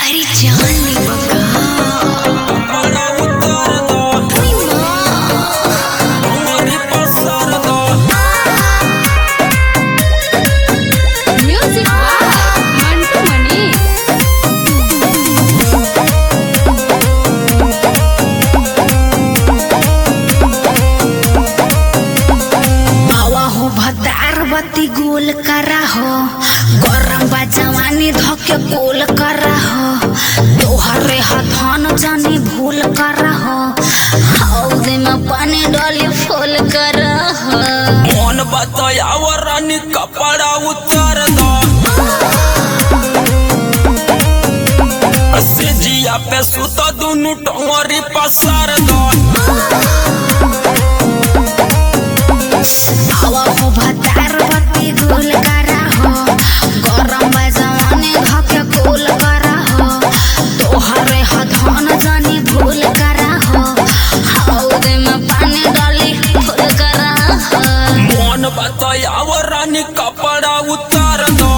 अरे जान ले बका म्यूजिक बाय मंटू मनी बावा हो भतार बत्ती गोल करा हो गरम बा जवानी धके गोल करा हो तोहरे हथान जानी भूल करा हो हौद में पानी डाली फूल करा हो मोन बतायाव रानी कपड़ा उतार दो से जिया पे सुत दुनु टंगरी पसार दो बावा हो भतार बत्ती गोल करा हो गरम बा जवानी धके गोल करा हो तोहरे हथान जानी भूल करा हो हौद में पानी डाली फूल करा हो मोन बतायाव रानी कपड़ा उतार दो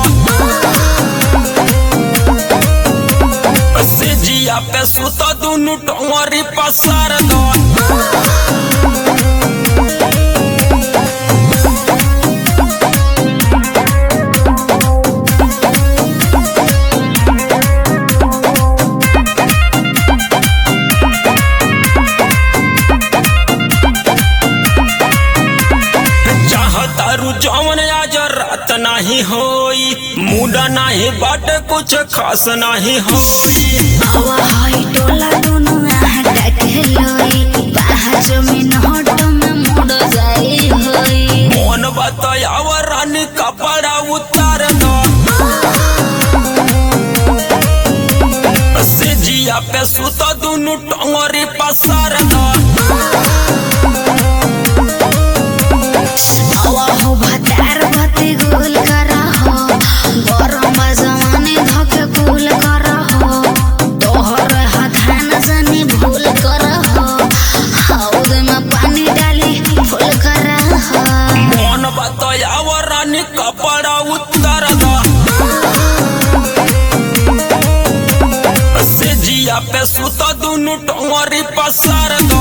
से जिया पे सुत दुनु टंगरी पसार दो चाहतारू जवन आज रात नाही होई मुडा नाही बाट कुछ खास नाही होई हवा हाई टोला दोनों आह डके लोई बाहर जमीन हट में मुड़ जाई होई मोन बतायाव रानी कपड़ा उतार दो से जिया पे सुत दुनु टंगरी पसार दो हवा हो भतार भती गोल करा हो गरम जमाने धके गोल करा हो तोहर हथान जानी भूल करा हो हौद में पानी डाली फूल करा हो मोन बतायाव रानी कपड़ा उतार दो से जिया पे सुत दुनु टंगरी पसार दो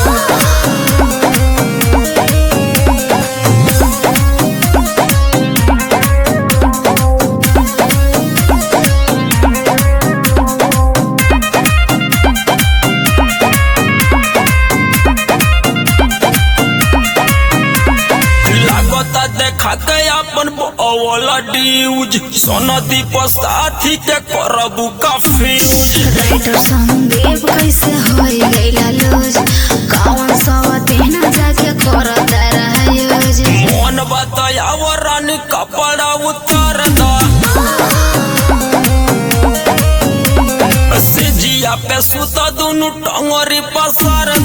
लागता देखा के अपन अवला ड्यूज सोनदी साथी के करबू का फ्यूज राइटर संदीप कैसे होई गईला लूज कौन सवा दिन जाके करता रहा यूज मोन बतायाव रानी कपड़ा उतार दो से जिया पे सुत दुनु टंगरी पसार